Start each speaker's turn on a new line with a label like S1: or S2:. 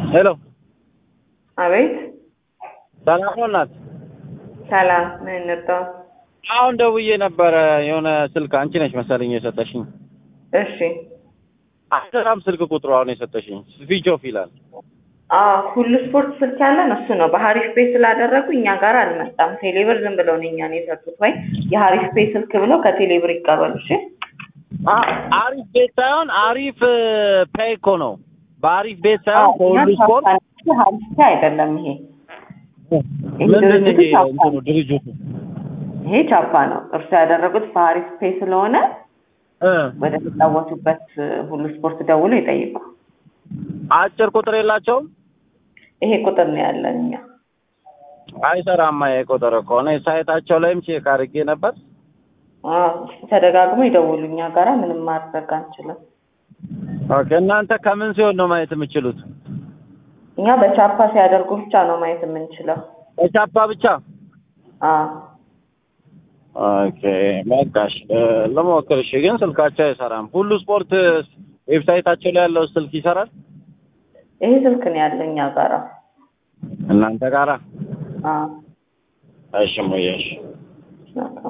S1: ሄሎ
S2: አቤት
S1: ሰላም ነው እናት?
S2: ሰላም ምን እንርዳው?
S1: አሁን ደውዬ ነበረ የሆነ ስልክ አንቺ ነሽ መሰለኝ የሰጠሽኝ።
S2: እሺ
S1: አይሰራም ስልክ ቁጥሩ አሁን የሰጠሽኝ ስዊች ኦፍ ይላል።
S2: አዎ ሁሉ ስፖርት ስልክ ያለን እሱ ነው። በሀሪፍ ፔ ስላደረጉ እኛ ጋር አልመጣም። ቴሌብር ዝም ብለው ነው እኛን የሰጡት። ወይ የሀሪፍ ፔ ስልክ ብለው ከቴሌብር ይቀበሉ። እሺ
S1: አ- አሪፍ ቤት ሳይሆን አሪፍ ፔይ እኮ ነው። በአሪፍ ቤት ሳይሆን ከሁሉ ስፖርት
S2: ሀሪፍ ፔ አይደለም ይሄ
S1: ምንድን ነው
S2: ድርጅቱ
S1: ይሄ
S2: ቻፓ
S1: እንትኑ
S2: ነው።
S1: ድርጅቱ
S2: ይሄ ቻፓ ነው። እርሱ ያደረጉት በሀሪፍ ፔ ስለሆነ
S1: እ
S2: ወደ ተጫወቱበት ሁሉ ስፖርት ደውሎ ይጠይቁ።
S1: አጭር ቁጥር የላቸውም።
S2: ይሄ ቁጥር ነው ያለን እኛ።
S1: አይሰራማ ይሄ ቁጥር እኮ እኔ ሳይታቸው ላይም ቼክ አድርጌ ነበር።
S2: አዎ ተደጋግሞ ይደውሉ። እኛ ጋራ ምንም ማድረግ አንችልም።
S1: ኦኬ እናንተ ከምን ሲሆን ነው ማየት የምችሉት?
S2: እኛ በቻፓ ሲያደርጉ ብቻ ነው ማየት የምንችለው።
S1: በቻፓ ብቻ?
S2: አዎ
S1: ኦኬ በቃሽ እ፣ ልሞክር። እሺ ግን ስልካቸው አይሰራም። ሁሉ ስፖርት ዌብሳይታቸው ላይ ያለው ስልክ ይሰራል
S2: ይሄ ስልክ ነው ያለው እኛ ጋራ።
S1: እናንተ ጋራ?
S2: አዎ
S1: እሺ ሙዬ እሺ
S2: በቃ